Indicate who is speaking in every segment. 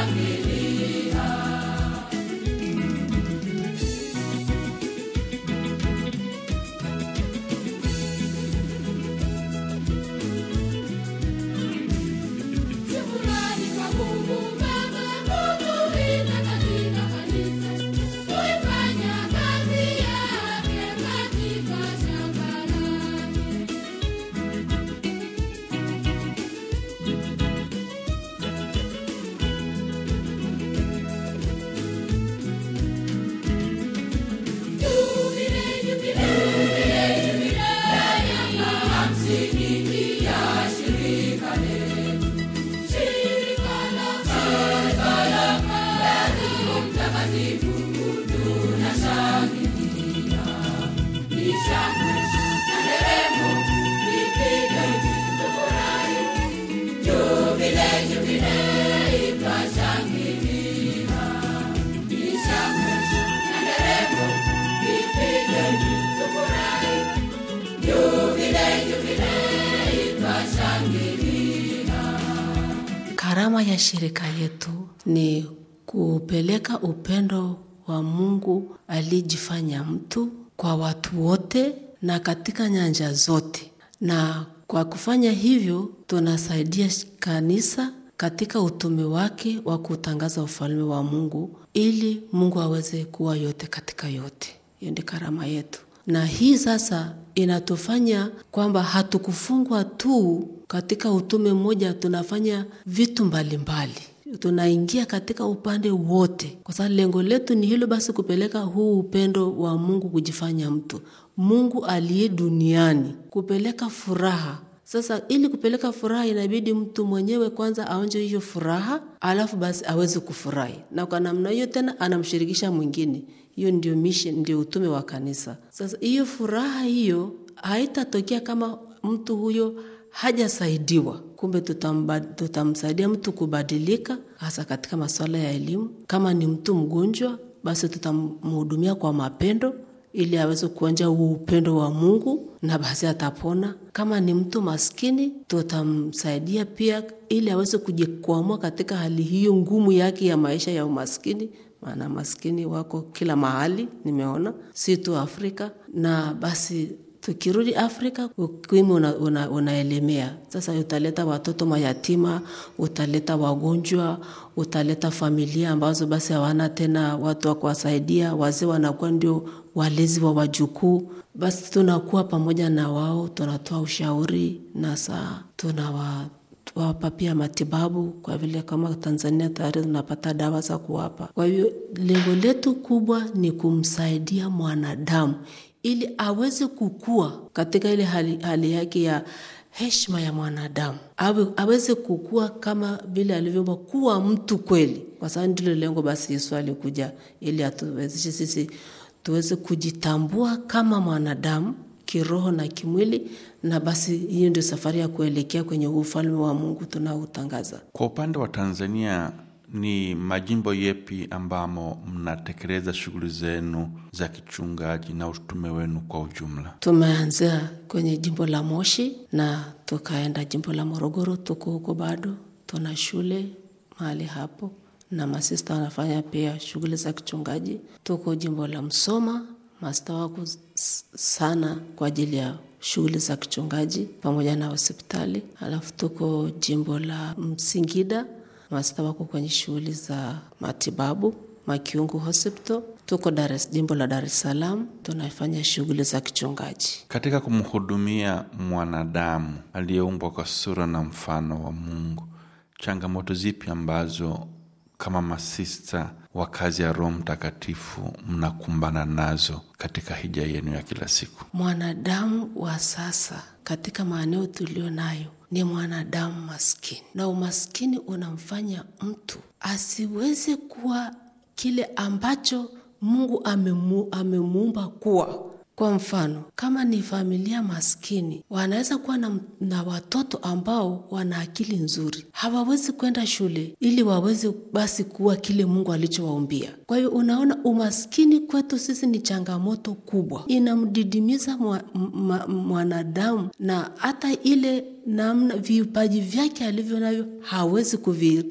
Speaker 1: Shukrani kwa Mungu Baba kutulinda katika kanisa, kuifanya kazi yake katika shamba lake. Jubile, jubile, jubile, jubile, miaka hamsini ya shirika letu. Shirika la Petro Mtakatifu tunashangilia. Ni shangwe na nderemo, vipige tufurahi. Jubile, jubile, twashangilia. Ni shangwe na nderemo, vipige tufurahi. Jubile, jubile, twashangilia.
Speaker 2: Karama ya shirika yetu ni kupeleka upendo wa Mungu aliyejifanya mtu kwa watu wote na katika nyanja zote, na kwa kufanya hivyo tunasaidia kanisa katika utume wake wa kutangaza ufalme wa Mungu ili Mungu aweze kuwa yote katika yote. Hiyo ndi karama yetu, na hii sasa inatufanya kwamba hatukufungwa tu katika utume mmoja, tunafanya vitu mbalimbali mbali. Tunaingia katika upande wote, kwa sababu lengo letu ni hilo basi, kupeleka huu upendo wa Mungu kujifanya mtu, Mungu aliye duniani, kupeleka furaha sasa ili kupeleka furaha inabidi mtu mwenyewe kwanza aonje hiyo furaha, alafu basi aweze kufurahi, na kwa namna hiyo tena anamshirikisha mwingine. Hiyo ndio mission, ndio utume wa kanisa. Sasa hiyo furaha hiyo haitatokea kama mtu huyo hajasaidiwa. Kumbe tutamba, tutamsaidia mtu kubadilika, hasa katika masuala ya elimu. Kama ni mtu mgonjwa, basi tutamhudumia kwa mapendo ili aweze kuonja huo upendo wa Mungu na basi atapona. Kama ni mtu maskini, tutamsaidia pia ili aweze kujikwamua katika hali hiyo ngumu yake ya maisha ya umaskini, maana maskini wako kila mahali, nimeona si tu Afrika. Na basi tukirudi Afrika, ukimwi una, una, unaelemea sasa. Utaleta watoto mayatima, utaleta wagonjwa, utaleta familia ambazo basi hawana tena watu wa kuwasaidia. Wazee wanakuwa ndio walezi wa wajukuu. Basi tunakuwa pamoja na wao, tunatoa ushauri na saa tunawapa pia matibabu, kwa vile kama Tanzania tayari tunapata dawa za kuwapa. Kwa hiyo lengo letu kubwa ni kumsaidia mwanadamu ili aweze kukua katika ile hali, hali yake ya heshima ya mwanadamu, awe, aweze kukua kama vile alivyoumbwa kuwa mtu kweli, kwa sababu ndilo lengo. Basi Yesu alikuja ili atuwezeshe sisi tuweze kujitambua kama mwanadamu kiroho na kimwili, na basi hiyo ndio safari ya kuelekea kwenye ufalme wa Mungu tunaotangaza.
Speaker 3: Kwa upande wa Tanzania, ni majimbo yepi ambamo mnatekeleza shughuli zenu za kichungaji na utume wenu kwa ujumla?
Speaker 2: Tumeanzia kwenye jimbo la Moshi na tukaenda jimbo la Morogoro, tuko huko bado, tuna shule mahali hapo na masista wanafanya pia shughuli za kichungaji. Tuko jimbo la Msoma, masista wako sana kwa ajili ya shughuli za kichungaji pamoja na hospitali. Alafu tuko jimbo la Msingida, masista wako kwenye shughuli za matibabu Makiungu Hospital. Tuko Dar es jimbo la Dar es Salaam, tunafanya shughuli za kichungaji.
Speaker 3: Katika kumhudumia mwanadamu aliyeumbwa kwa sura na mfano wa Mungu, changamoto zipi ambazo kama masista wa kazi ya Roho Mtakatifu mnakumbana nazo katika hija yenu ya kila siku?
Speaker 2: Mwanadamu wa sasa katika maeneo tulio nayo ni mwanadamu maskini, na umaskini unamfanya mtu asiweze kuwa kile ambacho Mungu amemu, amemuumba kuwa. Kwa mfano, kama ni familia maskini, wanaweza kuwa na, na watoto ambao wana akili nzuri, hawawezi kwenda shule ili waweze basi kuwa kile Mungu alichowaumbia. Kwa hiyo unaona, umaskini kwetu sisi ni changamoto kubwa, inamdidimiza mwanadamu mwa na hata ile namna vipaji vyake alivyo navyo hawezi kuvi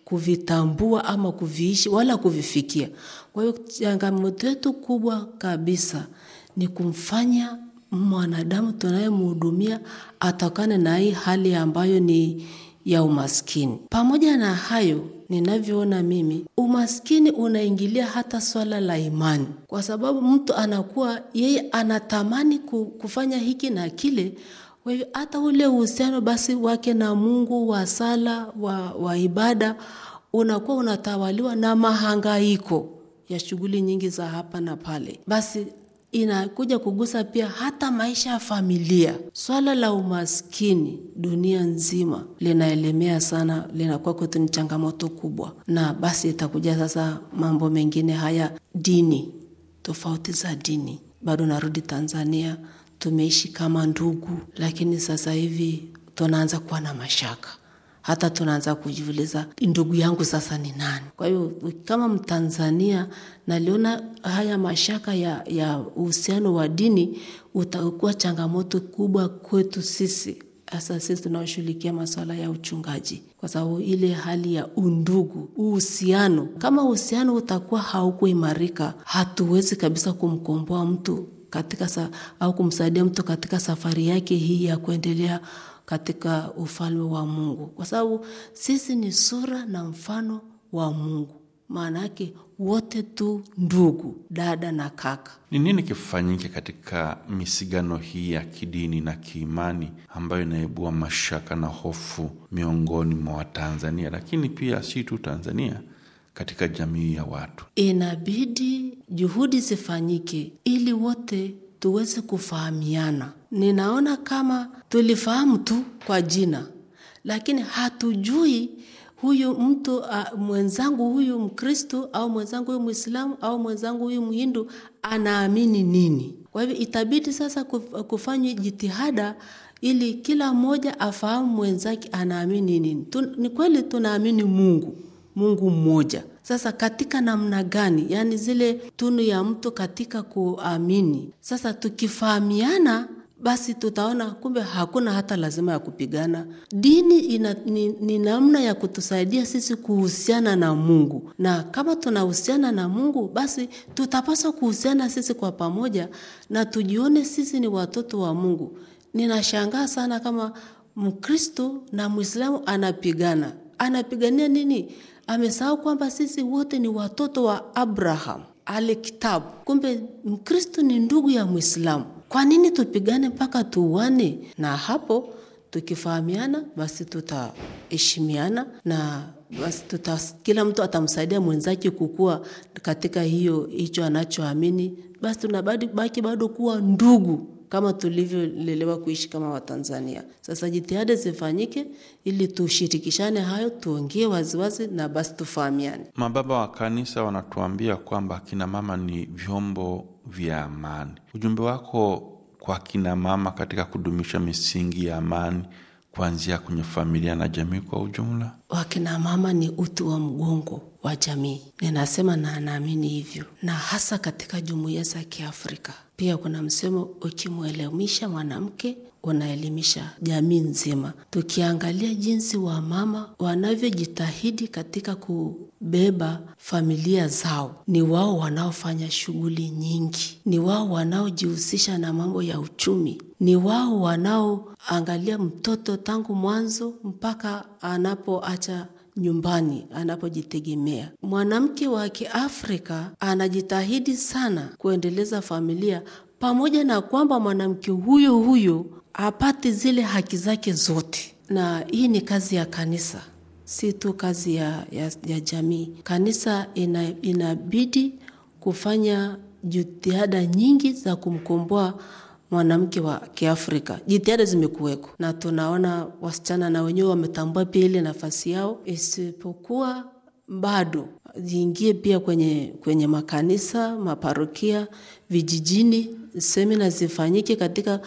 Speaker 2: kuvitambua ama kuviishi wala kuvifikia. Kwa hiyo changamoto yetu kubwa kabisa ni kumfanya mwanadamu tunayemhudumia atokane na hii hali ambayo ni ya umaskini. Pamoja na hayo, ninavyoona mimi, umaskini unaingilia hata swala la imani, kwa sababu mtu anakuwa yeye anatamani kufanya hiki na kile. Kwa hivyo hata ule uhusiano basi wake na Mungu wa sala wa, wa ibada unakuwa unatawaliwa na mahangaiko ya shughuli nyingi za hapa na pale. Basi inakuja kugusa pia hata maisha ya familia. Swala la umaskini dunia nzima linaelemea sana, linakuwa kwetu ni changamoto kubwa, na basi itakuja sasa mambo mengine haya, dini, tofauti za dini. Bado narudi Tanzania, tumeishi kama ndugu, lakini sasa hivi tunaanza kuwa na mashaka hata tunaanza kujiuliza ndugu yangu sasa ni nani? Kwa hiyo kama Mtanzania naliona haya mashaka ya ya uhusiano wa dini utakuwa changamoto kubwa kwetu sisi, hasa sisi tunaoshughulikia masuala ya uchungaji, kwa sababu ile hali ya undugu, uhusiano, kama uhusiano utakuwa haukuimarika, hatuwezi kabisa kumkomboa mtu katika sa, au kumsaidia mtu katika safari yake hii ya kuendelea katika ufalme wa Mungu, kwa sababu sisi ni sura na mfano wa Mungu. Maana yake wote tu ndugu, dada na kaka.
Speaker 3: Ni nini kifanyike katika misigano hii ya kidini na kiimani ambayo inaibua mashaka na hofu miongoni mwa Watanzania, lakini pia si tu Tanzania, katika jamii ya watu?
Speaker 2: Inabidi juhudi zifanyike ili wote tuweze kufahamiana. Ninaona kama tulifahamu tu kwa jina, lakini hatujui huyu mtu uh, mwenzangu huyu Mkristo au mwenzangu huyu Mwislamu au mwenzangu huyu Mhindu anaamini nini. Kwa hivyo itabidi sasa kufanywa jitihada ili kila mmoja afahamu mwenzake anaamini nini. Tu, ni kweli tunaamini Mungu, Mungu mmoja. Sasa katika namna gani? Yaani zile tunu ya mtu katika kuamini. Sasa tukifahamiana basi tutaona kumbe hakuna hata lazima ya kupigana. Dini ina, ni, ni namna ya kutusaidia sisi kuhusiana na Mungu, na kama tunahusiana na Mungu basi tutapaswa kuhusiana sisi kwa pamoja na tujione sisi ni watoto wa Mungu. Ninashangaa sana kama Mkristo na Mwislamu anapigana. Anapigania nini? Amesahau kwamba sisi wote ni watoto wa Abraham ale kitabu. Kumbe Mkristo ni ndugu ya Mwislamu. Kwa nini tupigane mpaka tuuane? Na hapo tukifahamiana, basi tutaheshimiana na basi tuta, kila mtu atamsaidia mwenzake kukua katika hiyo hicho anachoamini, basi tunabaki bado kuwa ndugu kama tulivyolelewa kuishi kama Watanzania. Sasa jitihada zifanyike ili tushirikishane hayo, tuongee waziwazi na basi tufahamiane.
Speaker 3: Mababa wa kanisa wanatuambia kwamba akina mama ni vyombo vya amani. Ujumbe wako kwa akina mama katika kudumisha misingi ya amani kuanzia kwenye familia na jamii kwa ujumla?
Speaker 2: Wakina mama ni uti wa mgongo wa jamii, ninasema na naamini hivyo, na hasa katika jumuiya za Kiafrika. Pia kuna msemo, ukimwelimisha mwanamke unaelimisha jamii nzima. Tukiangalia jinsi wamama wanavyojitahidi katika kubeba familia zao, ni wao wanaofanya shughuli nyingi, ni wao wanaojihusisha na mambo ya uchumi, ni wao wanaoangalia mtoto tangu mwanzo mpaka anapoacha nyumbani anapojitegemea. Mwanamke wa Kiafrika anajitahidi sana kuendeleza familia, pamoja na kwamba mwanamke huyo huyo hapati zile haki zake zote, na hii ni kazi ya kanisa, si tu kazi ya, ya, ya jamii. Kanisa ina, inabidi kufanya jitihada nyingi za kumkomboa mwanamke wa Kiafrika. Jitihada zimekuweko na tunaona wasichana na wenyewe wametambua pia ile nafasi yao, isipokuwa bado ziingie pia kwenye, kwenye makanisa, maparokia, vijijini. Semina zifanyike katika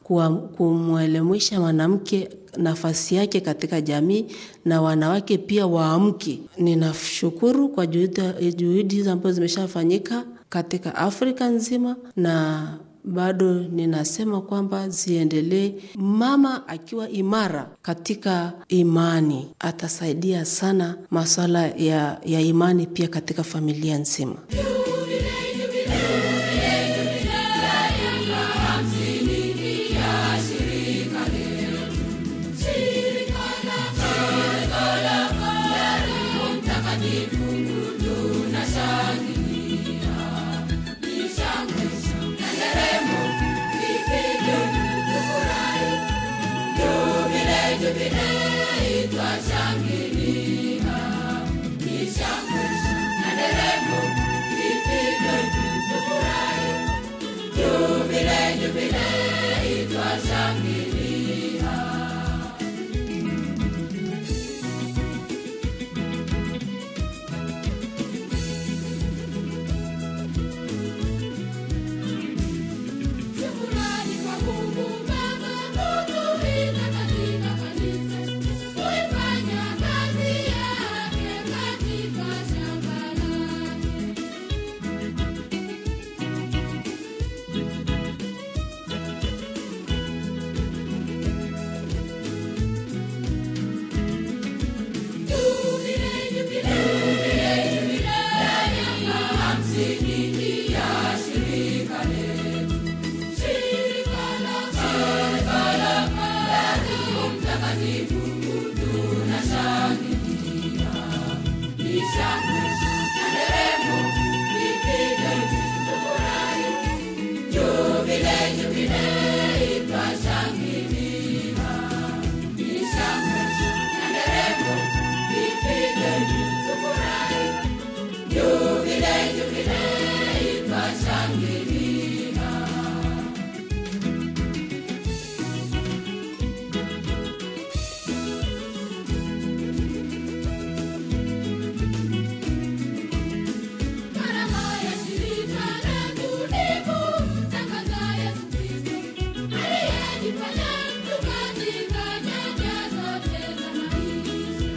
Speaker 2: kumwelimisha mwanamke nafasi yake katika jamii na wanawake pia waamke. Ninashukuru kwa juhudi hizi ambazo zimeshafanyika katika Afrika nzima na bado ninasema kwamba ziendelee. Mama akiwa imara katika imani atasaidia sana masuala ya, ya imani pia katika familia nzima.
Speaker 1: Shukrani kwa Mungu Baba kutulinda katika kanisa, kuifanya kazi yake katika shamba lake. Jubilei, jubilei, jubilei ya miaka hamsini ya shirika letu. Shirika la shirika la Roho Mtakatifu tunashangilia. Ni shangwe na nderemo, vipige tufurahi. Jubilei, jubilei twashangilia. Ni shangwe na nderemo, vipige tufurahi. Jubilei, jubilei twashangilia. Karama ya shirika letu ni kumtangaza Yesu Kristo, aliyejifanya mtu katika nyanja zote za maisha.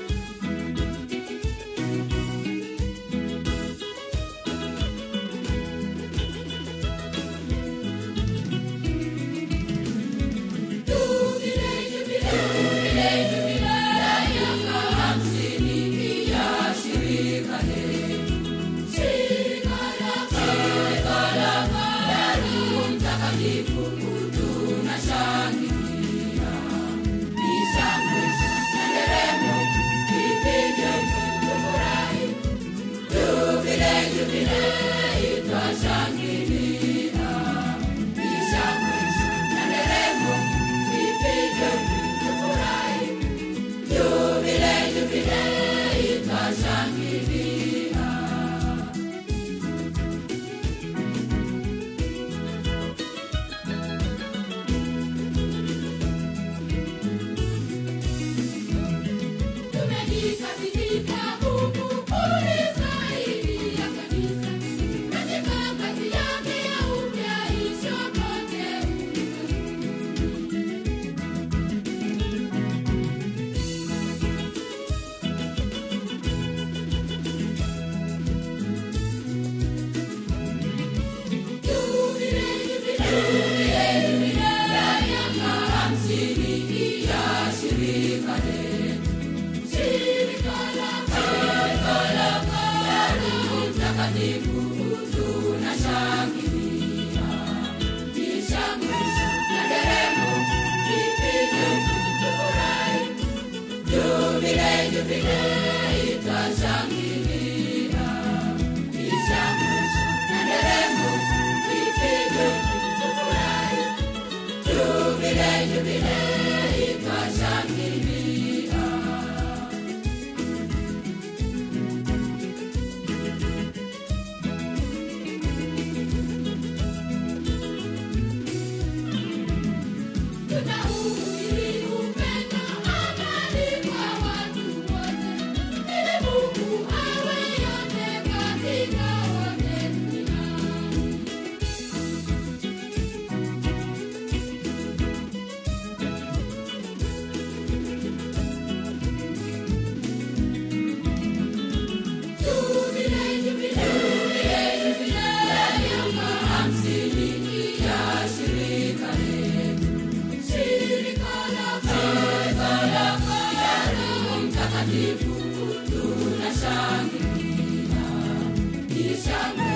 Speaker 1: Jubilei, jubilei, jubilei ya miaka hamsini ya shirika letu. Shirika la shirika la Roho Mtakatifu tunashangilia. Ni shangwe na nderemo, vipige tufurahi. Jubilei, jubilei twashangilia. Ni shangwe na nderemo, vipige tufurahi. Jubilei, jubilei twashangilia. Tumejikabidhisha Mungu kulisaidia kanisa katika kazi yake ya upyaisho kote ulimwenguni. Jubilei, jubilei, jubilei ya miaka hamsini ya shirika letu. Shirika la shirika la Roho Mtakatifu tunashangilia. Ni shangwe na nderemo, vipige tufurahi. Jubilei, jubilei twashangilia. Ni shangwe na nderemo, vipige tufurahi. Jubilei, jubilei twashangilia. mtakatifu tunashangilia, ni shangwe